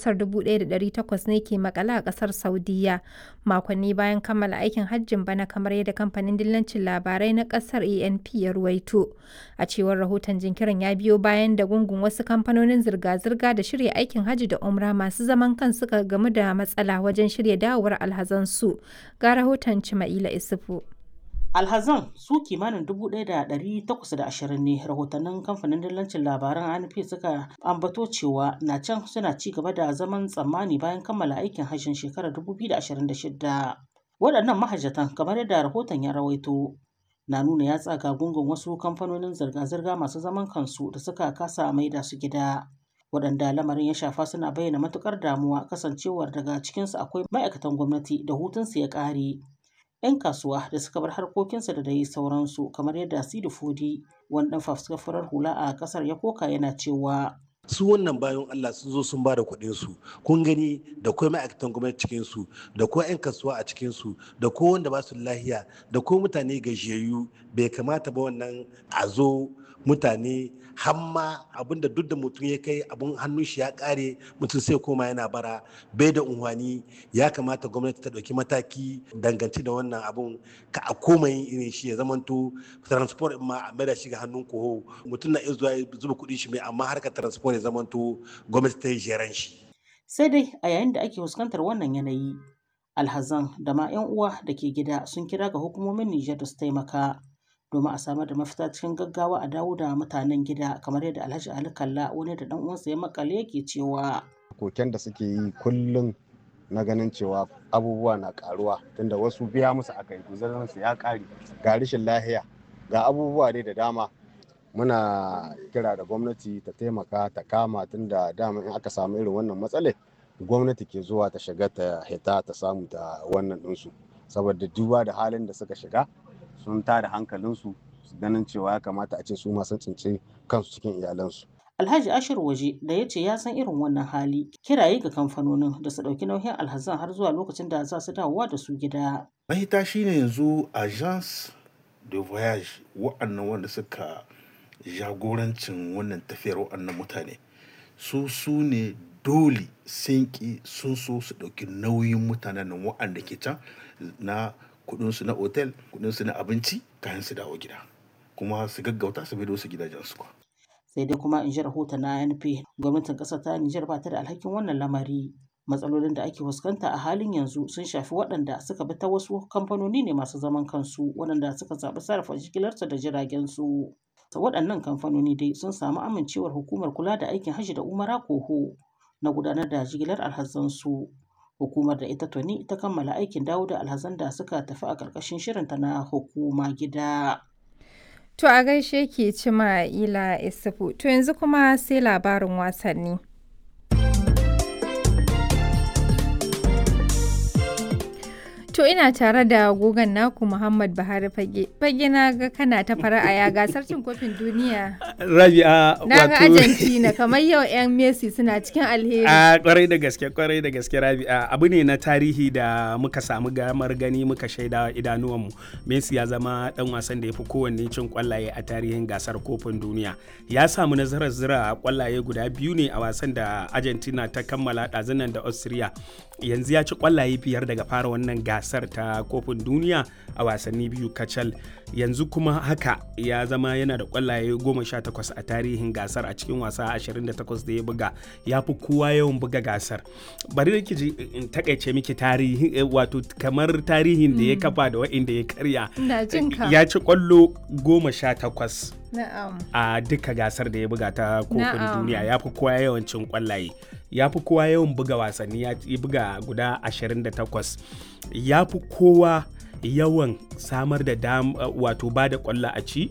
ƙasar 1,800 ne ke makala a ƙasar Saudiyya makonni bayan kammala aikin hajjin bana kamar yadda kamfanin dillancin labarai na ƙasar ANP ya ruwaito. A cewar rahoton jinkirin ya biyo bayan da gungun wasu kamfanonin zirga-zirga da shirya aikin hajji da umra masu zaman kan suka gamu da matsala wajen shirya dawowar alhazansu. Ga rahoton Cima'ila Isufu. alhazan su kimanin 1,820 ne rahotannin kamfanin dillancin labaran anp suka ambato cewa na can suna ci gaba da zaman tsammani bayan kammala aikin hajjin shekarar 2026 waɗannan mahajjatan kamar yadda rahoton ya rawaito na nuna ya tsaga gungun wasu kamfanonin zirga-zirga masu zaman kansu da suka kasa maida su gida waɗanda lamarin ya shafa suna bayyana matukar damuwa kasancewar daga cikinsu akwai ma'aikatan gwamnati da hutunsu ya ƙare 'yan kasuwa da suka bar harkokinsa da dai sauransu kamar yadda Sidi Fodi wani dan fafuskar hula a kasar ya koka yana cewa su wannan bayan Allah sun zo sun bada kuɗin su kun gani da kuma ma'aikatan gwamnati cikin su da kuma 'yan kasuwa a cikin su da ko wanda ba su lahiya da ko mutane gajiyayyu bai kamata ba wannan a zo mutane hamma abinda duk da mutum ya kai abun hannun shi ya kare mutum sai koma yana bara bai da unhwani ya kamata gwamnati ta ɗauki mataki dangance da wannan abun ka a koma yin irin shi ya zamanto transport ma a maida shi ga hannun koho mutum na iya zuwa zuba kuɗin shi mai amma harkar transport ya zamanto gwamnati ta yi jeran shi. sai dai a yayin da ake fuskantar wannan yanayi alhazan da ma 'yan uwa da ke gida sun kira ga hukumomin Nijar da su taimaka domin a samar da mafita cikin gaggawa a dawo da mutanen gida kamar yadda Alhaji Ali Kalla wani da dan uwansa ya makale yake cewa koken da suke yi kullum na ganin cewa abubuwa na karuwa tunda wasu biya musu aka yi su ya kare ga rashin lahiya ga abubuwa dai da dama muna kira da gwamnati ta taimaka ta kama tunda dama in aka samu irin wannan matsalai gwamnati ke zuwa ta shiga ta hita ta samu ta wannan ɗinsu saboda duba da halin da suka shiga sun tada hankalinsu su ganin cewa ya kamata a ce su masu tsinci kansu cikin iyalansu. Alhaji Ashir Waje da ya ce ya san irin wannan hali kiraye ga kamfanonin da su ɗauki nauyin alhazan har zuwa lokacin da za su dawowa da su gida. Mahita shine yanzu agence de voyage wa'annan wanda suka jagorancin wannan tafiyar wa'annan mutane su su ne dole sun ki sun so su ɗauki nauyin mutanen nan wa'anda ke can na kudinsu na otel kudinsu na abinci kayan su dawo gida kuma su gaggauta su bai su gidajensu kwa. sai dai kuma in ji rahoton na NP gwamnatin ƙasar ta Nijar ba ta da alhakin wannan lamari matsalolin da ake fuskanta a halin yanzu sun shafi waɗanda suka bi ta wasu kamfanoni ne masu zaman kansu waɗanda suka zaɓi sarrafa jigilarsu da jiragen su waɗannan kamfanoni dai sun samu amincewar hukumar kula da aikin hajji da umara koho na gudanar da jigilar alhazansu hukumar da ita tuni ta kammala aikin dawo da alhazan da suka tafi a ƙarƙashin shirinta na hukuma gida. To a gaishe ke cima ila isufu to yanzu kuma sai labarin wasanni. To ina tare da gogon naku Muhammad Buhari Fage. Fage na ga kana ta fara'a ya gasar cin kofin duniya. Rabi'a wato. Na ga Argentina kamar yau 'yan Messi suna cikin alheri. A kwarai da gaske kwarai da gaske Rabi'a abu ne na tarihi da muka samu gamar gani muka shaida idanuwanmu. Messi ya zama dan wasan da ya fi kowanne cin kwallaye a tarihin gasar kofin duniya. Ya samu nasarar zira kwallaye guda biyu ne a wasan da Argentina ta kammala ɗazunan da Austria. Yanzu ya ci kwallaye biyar daga fara wannan gasar. gasar ta kofin duniya a wasanni biyu kacal yanzu kuma haka ya zama yana da kwallaye 18 a tarihin gasar a cikin wasa 28 da ya buga ya fi kowa yawan buga gasar bari da ji in takaice miki tarihi wato kamar tarihin da ya kafa da wa'inda ya karya ya ci kwallo 18 a duka gasar da ya buga ta kofin duniya ya fi kowa yawancin kwallaye ya fi kowa yawan buga wasanni ya buga guda 28 ya fi kowa yawan samar da dam wato ba da kwallo a ci